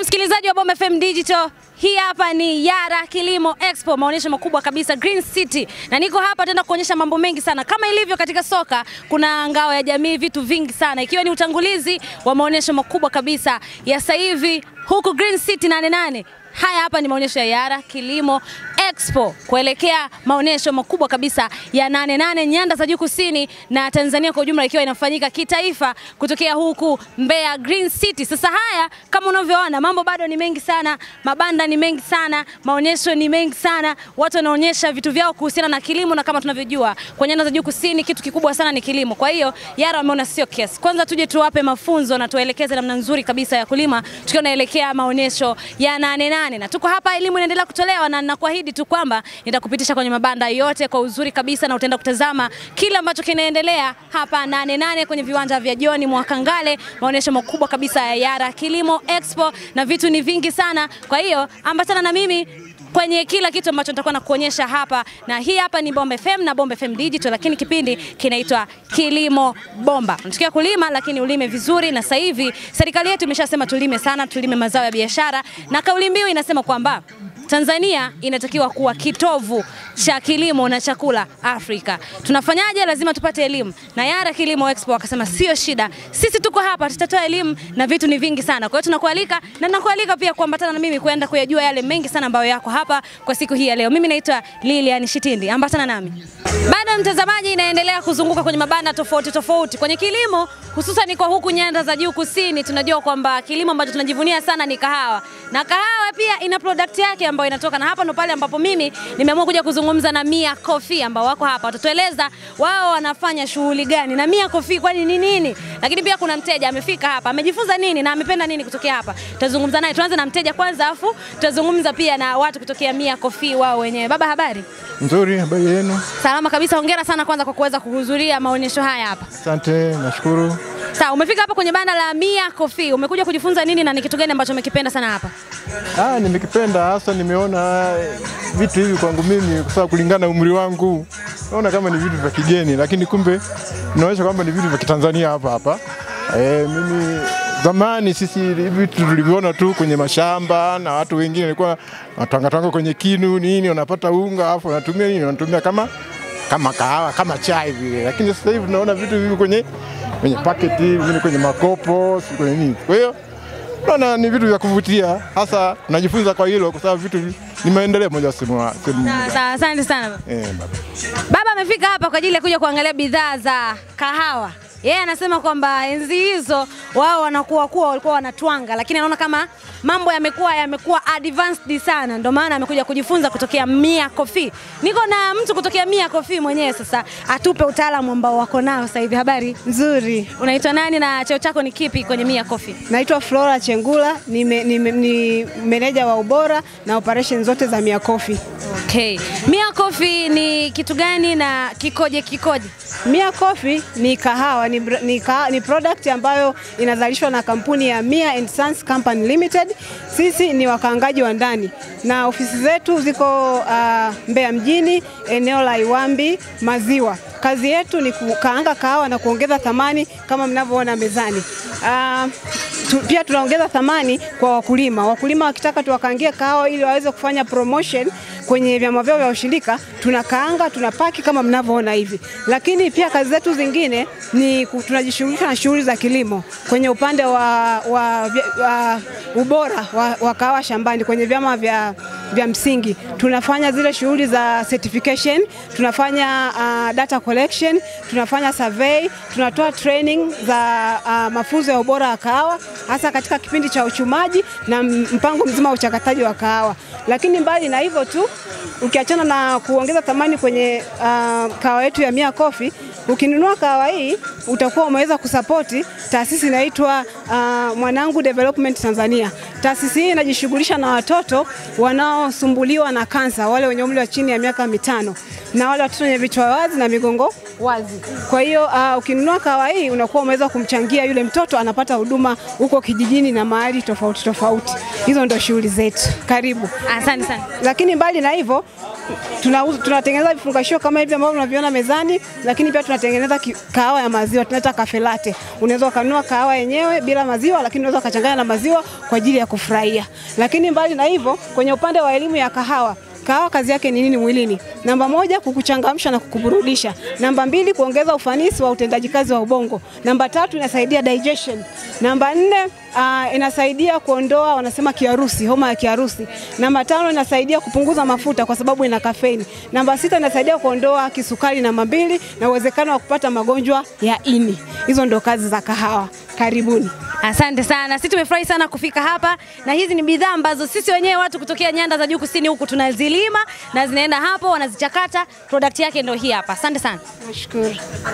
msikilizaji wa Bomba FM Digital, hii hapa ni Yara Kilimo Expo, maonyesho makubwa kabisa Green City, na niko hapa tenda kuonyesha mambo mengi sana. Kama ilivyo katika soka, kuna ngao ya jamii, vitu vingi sana, ikiwa ni utangulizi wa maonyesho makubwa kabisa ya sasa hivi huku Green City nane nane. Haya hapa ni maonyesho ya Yara Kilimo Expo kuelekea maonyesho makubwa kabisa ya nane nane nyanda za juu kusini na Tanzania kwa ujumla, ikiwa inafanyika kitaifa kutokea huku Mbeya Green City. Sasa haya kama unavyoona, mambo bado ni mengi sana, mabanda ni mengi sana, maonyesho ni mengi sana, watu wanaonyesha vitu vyao kuhusiana na kilimo, na kama tunavyojua kwa nyanda za juu kusini kitu kikubwa sana ni kilimo. Kwa hiyo Yara wameona sio kiasi, kwanza tuje tuwape mafunzo na tuwaelekeze namna nzuri kabisa ya kulima, tukiwa naelekea maonyesho ya nane nane, na tuko hapa, elimu inaendelea kutolewa na nakuahidi tu kwamba nitakupitisha kwenye mabanda yote kwa uzuri kabisa, na utaenda kutazama kile ambacho kinaendelea hapa nane nane kwenye viwanja vya John Mwakangale, maonyesho makubwa kabisa ya Yara Kilimo Expo, na vitu ni vingi sana. Kwa hiyo ambatana na mimi kwenye kila kitu ambacho nitakuwa nakuonyesha hapa, na hii hapa ni Bomba FM na Bomba FM Digital, lakini kipindi kinaitwa Kilimo Bomba. Unatakiwa kulima lakini ulime vizuri, na sasa hivi serikali yetu imeshasema tulime sana, tulime mazao ya biashara, na kauli mbiu inasema kwamba Tanzania inatakiwa kuwa kitovu cha kilimo na chakula Afrika. Tunafanyaje? Lazima tupate elimu, na Yara Kilimo Expo wakasema sio shida, sisi tuko hapa, tutatoa elimu na vitu ni vingi sana. Kwa hiyo tunakualika na nakualika pia kuambatana na mimi kuenda kuyajua yale mengi sana ambayo yako hapa kwa siku hii ya leo. Mimi naitwa Lilian Shitindi, ambatana nami. Bado mtazamaji, inaendelea kuzunguka kwenye mabanda tofauti tofauti kwenye kilimo, hususan kwa huku nyanda za juu kusini. Tunajua kwamba kilimo ambacho tunajivunia sana ni kahawa, na kahawa pia ina product yake ambayo inatoka, na hapa ndo pale ambapo mimi nimeamua kuja kuzungumza na Mia Coffee ambao wako hapa, watatueleza wao wanafanya shughuli gani na Mia Coffee kwani ni nini, lakini pia kuna mteja amefika hapa amejifunza nini na amependa nini kutokea hapa. Tutazungumza naye, tuanze na mteja kwanza, afu tutazungumza pia na watu kutokea Mia Coffee wao wenyewe. Baba, habari? Nzuri, habari yenu? Salama kabisa. Hongera sana kwanza kwa kuweza kuhudhuria maonyesho haya hapa. Asante, nashukuru. Sawa, umefika hapa kwenye banda la Mia Coffee, umekuja kujifunza nini na ni kitu gani ambacho umekipenda sana hapa? Ah, nimekipenda hasa, nimeona eh, vitu hivi kwangu mimi, kwa sababu kulingana na umri wangu naona kama ni vitu vya kigeni, lakini kumbe inaonyesha kwamba ni vitu vya Kitanzania hapa hapa. Eh, mimi zamani sisi hivi vitu tulivyoona tu kwenye mashamba na watu wengine walikuwa watangatanga kwenye kinu nini, wanapata unga alafu wanatumia nini, wanatumia kama kama kahawa kama chai vile, lakini sasa hivi tunaona vitu hivi kwenye kwenye paketi, vingine kwenye makopo, si kwenye nini. Kwa hiyo naona ni vitu vya kuvutia, hasa najifunza kwa hilo, kwa sababu vitu vi- ni maendeleo moja sehemu sehemu Sawa, sawa, asante sana baba. eh, baba. Baba amefika hapa kwa ajili ya kuja kuangalia bidhaa za kahawa. Yeye anasema kwamba enzi hizo wao wanakuwa kuwa walikuwa wanatwanga, lakini anaona kama mambo yamekuwa yamekuwa advanced sana, ndio maana amekuja kujifunza kutokea Mia Coffee. Niko na mtu kutokea Mia Coffee mwenyewe, sasa atupe utaalamu ambao wako nao sasa hivi. Habari, Nzuri. unaitwa nani na cheo chako ni kipi kwenye Mia Coffee? Naitwa Flora Chengula, ni, me, ni, ni meneja wa ubora na operation zote za Mia Coffee. Okay. Mia Coffee ni kitu gani na kikoje kikoje? Mia Coffee ni kahawa, ni, br- ni, kaha, ni product ambayo inazalishwa na kampuni ya Mia and Sons Company Limited. Sisi ni wakaangaji wa ndani na ofisi zetu ziko uh, Mbeya mjini, eneo la Iwambi Maziwa. Kazi yetu ni kukaanga kahawa na kuongeza thamani kama mnavyoona mezani. Uh, tu, pia tunaongeza thamani kwa wakulima. Wakulima wakitaka tuwakaangie kahawa ili waweze kufanya promotion kwenye vyama vyao vya ushirika, tunakaanga tunapaki kama mnavyoona hivi. Lakini pia kazi zetu zingine ni ku- tunajishughulisha na shughuli za kilimo kwenye upande wa, wa, vya- wa ubora wa, wa kahawa shambani kwenye vyama vya vya msingi tunafanya zile shughuli za certification, tunafanya uh, data collection, tunafanya survey, tunatoa training za uh, mafunzo ya ubora wa kahawa hasa katika kipindi cha uchumaji na m- mpango mzima wa uchakataji wa kahawa. Lakini mbali na hivyo tu, ukiachana na kuongeza thamani kwenye uh, kahawa yetu ya Mia Coffee, ukinunua kahawa hii utakuwa umeweza kusapoti taasisi inaitwa uh, Mwanangu Development Tanzania. Taasisi hii inajishughulisha na watoto wanaosumbuliwa na kansa, wale wenye umri wa chini ya miaka mitano na wale watoto wenye vichwa wazi na migongo wazi. Kwa hiyo uh, ukinunua kahawa hii unakuwa umeweza kumchangia yule mtoto anapata huduma huko kijijini na mahali tofauti tofauti. Hizo ndio shughuli zetu. Karibu. Asante sana. Lakini mbali na hivyo tunauza tunatengeneza vifungashio kama hivi ambavyo unaviona mezani, lakini pia tunatengeneza ki- kahawa ya maziwa tunaita cafe latte. Unaweza ukanunua kahawa yenyewe bila maziwa, lakini unaweza ukachanganya na maziwa kwa ajili ya kufurahia. Lakini mbali na hivyo, kwenye upande wa elimu ya kahawa Kahawa kazi yake ni nini mwilini? Namba moja, kukuchangamsha na kukuburudisha. Namba mbili, kuongeza ufanisi wa utendaji kazi wa ubongo. Namba tatu, inasaidia digestion. Namba nne, uh, inasaidia kuondoa wanasema kiharusi, homa ya kiharusi. Namba tano, inasaidia kupunguza mafuta kwa sababu ina kafeini. Namba sita, inasaidia kuondoa kisukari namba mbili na uwezekano wa kupata magonjwa ya ini. Hizo ndo kazi za kahawa. Karibuni. Asante sana, sisi tumefurahi sana kufika hapa, na hizi ni bidhaa ambazo sisi wenyewe watu kutokea nyanda za juu kusini huku tunazilima na zinaenda hapo wanazichakata. Product yake ndio hii hapa. Asante sana. Nashukuru.